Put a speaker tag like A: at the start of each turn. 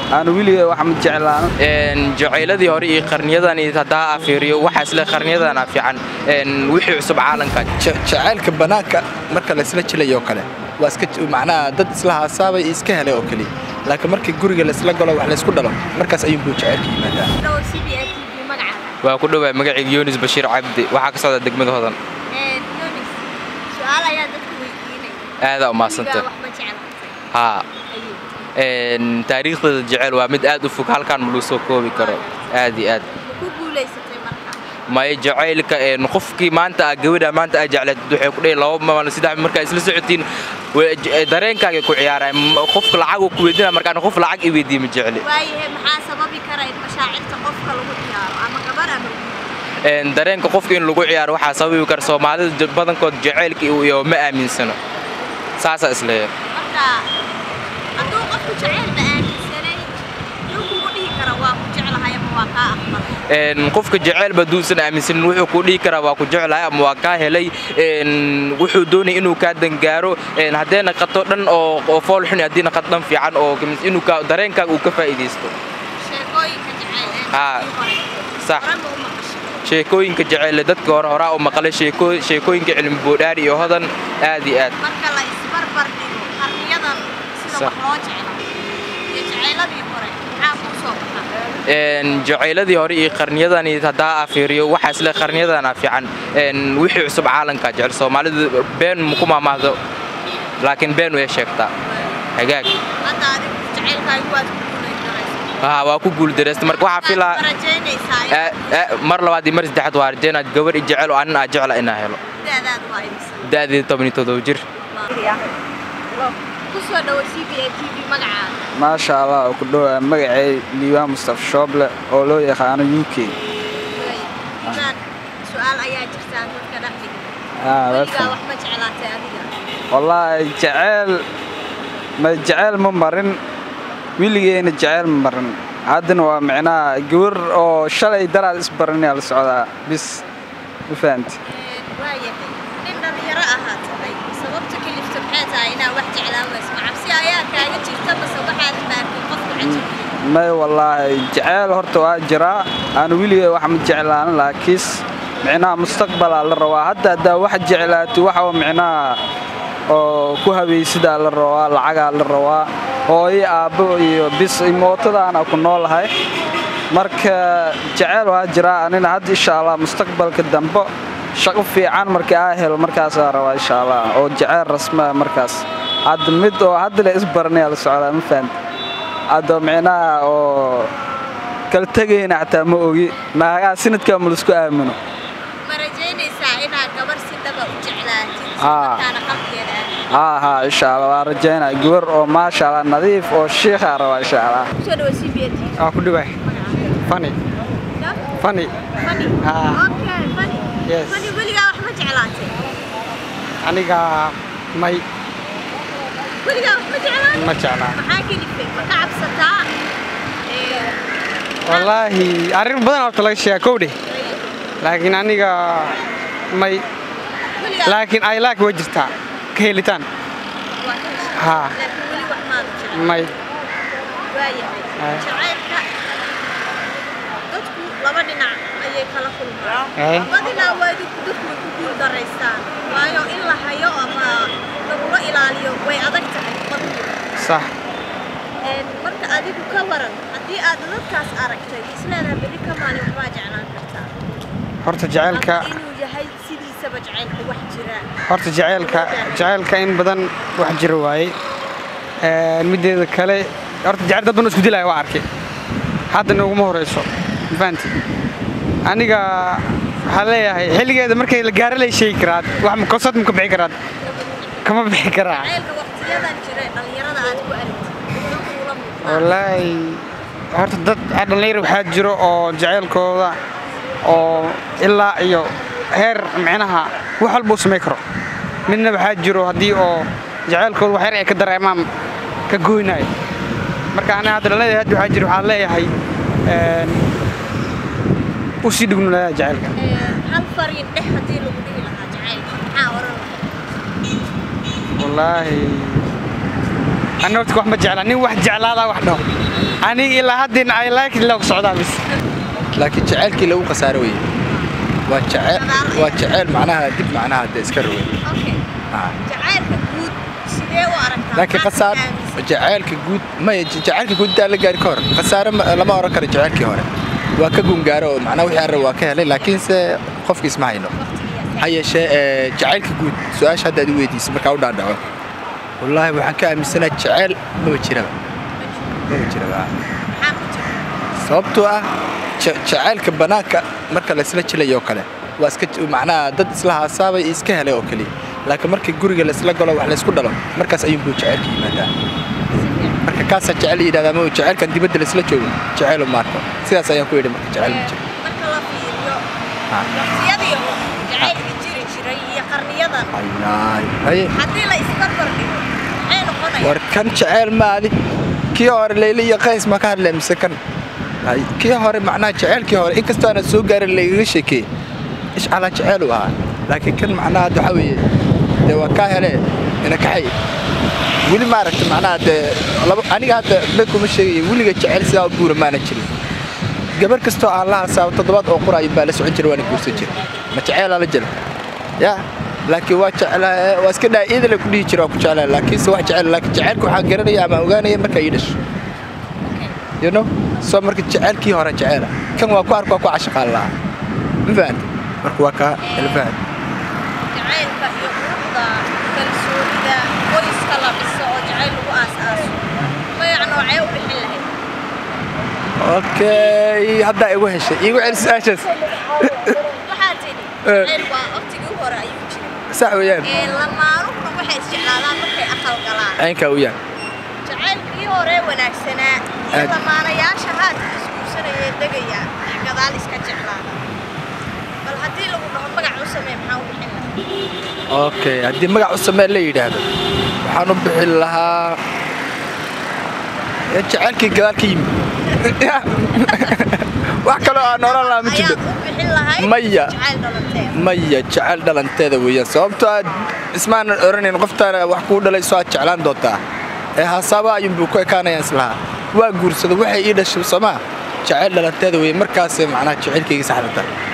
A: aanu weligay wax ma jeclaan
B: jacayladii hore iyo qarniyadani haddaa aa fiiriyo waxaa isle qarniyadana fiican wixii cusub caalanka
C: jacaylka bannaanka marka laysla jilayoo kale waa iska macnaha dad isla haasaabay iyo iska helay oo keliya laakiin markii guriga laysla galo wax laysku dhalo markaas ayuunbuu jacaylka yimaadaa
B: waa ku dhowaa magacayga yunis bashiir cabdi waxaa ka socda degmada hodan aadaa umahadsanta haa taariikhdeeda jecel waa mid aad u fog halkaan ma lagu soo koobi karo aad iyo aad maya jacaylka qofkii maanta aa gabadha maanta aa jecleed waxay ku dhihi laba maalin saddex markaa isla socotiin dareenkaaga ku ciyaaraya qofka lacag uu ku weydiina markaan qof lacag i weydiiye ma jecli dareenka qofka in lagu ciyaaro waxaa sababi kara soomaalida badankood jacaylka iyo ma aaminsano saasaa isleeya qofka jecelba duusan aaminsanin wuxuu ku dhihi karaa waa ku jeclahay ama waa kaa helay wuxuu doonaya inuu kaa dangaaro haddee naqato dhan oo fool xun haddii naqato dhan fiican oo inuu dareenkaaga uu ka faa'iidaysto sax sheekooyinka jecele dadka hore horaa u maqlay sheekooyinka cilmi boodhaari iyo hodan aad iyo aad jacayladii hore iyo qarniyadani haddaa aa fiiriyo waxaa isle qarniyadana fiican wixii cusub caalanka jecel soomaalidu been maku maamaahdo laakiin been way sheegtaa hagaag waa ku guuldareysta marka waxaa filaa mar labaad iyo mar saddexaad waa rajeynaa gabadh i jecel oo anin aa jecla inaa helo da'deeda toban iyo todoba jir
A: maasha allah oo ku dhowaa magacay liibaan mustafa shooble oo loo yaqaano u k wallaahi jeceyl ma jeceyl ma marin weligeena jeceyl ma marin haddana waa micnaha gabar oo shalay daraad isbaranayaa la socdaa bis ma fahamti may wallaahi jeceyl horta waa jiraa aanu weligay wax ma jeclaan laakiis micnaha mustaqbalaa la rabaa hadda haddaa wax jeclaati waxa micnaha oo ku habaysidaa la rabaa lacagaa la rabaa hooyo aabbo iyo bis mootadaana ku noolahay marka jeceyl waa jiraa anina hadda insha allah mustaqbalka dambe shaqo fiican markii aa helo markaasaa rabaa insha allah oo jeceyl rasmaa markaas hadda mid oo hadda la isbaranayaa la socdaa ma fahamti hadda micnaha oo kala tegayna xataa ma ogi naagaa sinadkaa ma laisku aamino haa haa insha allah waa rajaynaa gabar oo maasha allah nadiif oo shiikhaa rabaa insha allah
D: waa ku dhiwaay fani fani aniga may ma jeclaa wallaahi arrin badan horta laga sheegaa kowdhe laakiin aniga may laakiin ay laak waa jirtaa ka helitaan haa may
E: laba dhinac ayay kala kulmaan badinaa waa dadku way ku guul daraystaan waayo in la hayo ama lagula ilaaliyo way adag tahay badku
D: sax
E: marka adigu ka waran haddii aad dadkaas aragtay isleedaha berri ka maalin waxbaa jeclaan kartaa
D: horta jacaylka
E: inuu yahay sidiisaba jacaylka wax jira
D: horta jacaylka jacaylka in badan wax jira waaye mideeda kale horta jacayl dad badan isku dilaya waa arkay haddana uguma horeyso mafahanti aniga waxaa leeyahay xilligeeda markay la gaaro lay sheegi karaad wax kosad ma ka bixi karaad kama bixi karaa
E: jacaylka waqtiyadan jira dhalinyarada aad ku aragtid
D: wallaahi horta dad dhallinyar waxaa jiro oo jacaylkooda oo ilaa iyo heer micnaha wax walba u samayn karo midna waxaa jiro haddii oo jacaylkooda wax yar ay ka dareemaan ka goynayo marka aniga hadda dhallinyarada hadda waxaa jiro waxaan leeyahay u sii dhignulaya jacaylka
E: hal fariin dhex haddii lagu dhihi lahaa jacaylka maxaa oran lahayd
D: wallaahi ani horta wax ma jeclaa nin wax jeclaadaa wax dhaho aniga ilaa haddin ay laakiin loo socdaa bis
C: laakiin jacaylkii lagu khasaaro weye waa jaceyl waa jaceyl macnaha dib macnaha dee iska rogay
E: okay
C: Ah.
E: jacaylka guud sidee u aragtaa
C: laakiin
E: Maxaad
C: khasaar
E: aaminsan?
C: jacaylka guud maya j- jacaylka guud daa la gaari ka hor khasaare ma- lama oran karo jacaylkii hore waa ka gungaaro oo macnaha wixii arra waa ka helay laakiinse qofkiis ma hayno ha yeeshee ee, jacaylka guud su-aasha hadda aad i weydiisay markaa u dhaadhaco wallaahi waxaan ka aaminsanahay jaceyl maba jiraba maba jiraba
E: maxaa ku jira
C: sababtoo ah ja- jacaylka bannaanka marka laysla jilayo oo kale waa iska j- macnaha dad isla haasaabay iyo iska helay oo keliya laakiin markii guriga laysla galo wax laysku dhalo markaas ayuunbuu jacaylka yimaadaa marka kaasaa jecel yidhahdaa ma jacaylkan dibadda laysla joogo jacaylu maarko sidaas ayaan ku yidhi marka jacayl ma jiro
E: marka la fiiriyo
C: Ah.
E: waqtiyadii hore jacaylka jiri jiray iyo qarniyadan
C: Ayaay, haye
E: haddii la isbarbar dhigo maxay noqonaya
C: war kan jacayl maadi kii hore leyle iyo qays ma ka hadlay mise kan Hay, kii hore macnaha jacaylkii hore inkastoo aanad soo gaarin lagaga sheekeey ishcalaa jacayl uu ahaa laakiin kan macnaha hadda waxaa weeye dee waa kaa hele ina kaxay weli maaragta macnaha dee laba aniga hadda been kuma sheegaya weliga jacayl sidaa u buura maana jirin gabar kastoo aan la hasaabo toddobaad oo quraayo baa la socon jira waana guursan jira ma jaceylaa la jira ya laakiin waa jeclaa waa iska dhaa idale ku dhihi jira waa ku jeclaa laakiinse wax jecel laakiin jacaylka waxaa garanaya ama ogaanaya marka ii dhasho you know soo marka jacaylkii hore jeceela kan waa ku ark waa ku cashaqaan lahaa ma fahanta marka waa kaa ila fahan
E: jacaylka iyo quruxda kalsoonida qoyska la dhiso oo jacayl lagu aas-aaso magac noocee u bixin lahayd
C: okay haddaa igu heshay igu celi su-aashaas
E: waxaa tidhi jacayl waa waqtigii hore ayuu jiray
C: sax weeyaan
E: ee lamaanuhuna waxay isjeclaadaan markay aqal galaan
C: caynkaa u yahay
E: jacaylkii hore wanaagsanaa iyo
C: Aad.
E: lamaanayaasha haadka isguursanayee degaya ee gadaal iska jeclaada bal haddii lagu dhaho magac u samee maxaa u bixin lahayd
C: okay haddii magac u samee la yidhaahdo waxaan u bixin lahaa ee jacaylkii gadaal ka yimid wax kaloo aan oran lahaa ma jirto
E: ayaad u bixin lahayd
C: Maya.
E: jacayl dhalanteeda
C: maya jecel dhalanteeda weeyaan sababtoo aad ismaanan oranayn qoftaana wax kuu dhalay soo aad jeclaan doontaa ee haasaaba ayuunbuu ku ekaanayaan islahaa waa guursada waxay ii dhashay soomaa jecel dhalanteeda weeye markaasay macnaha jecelkayga saxdata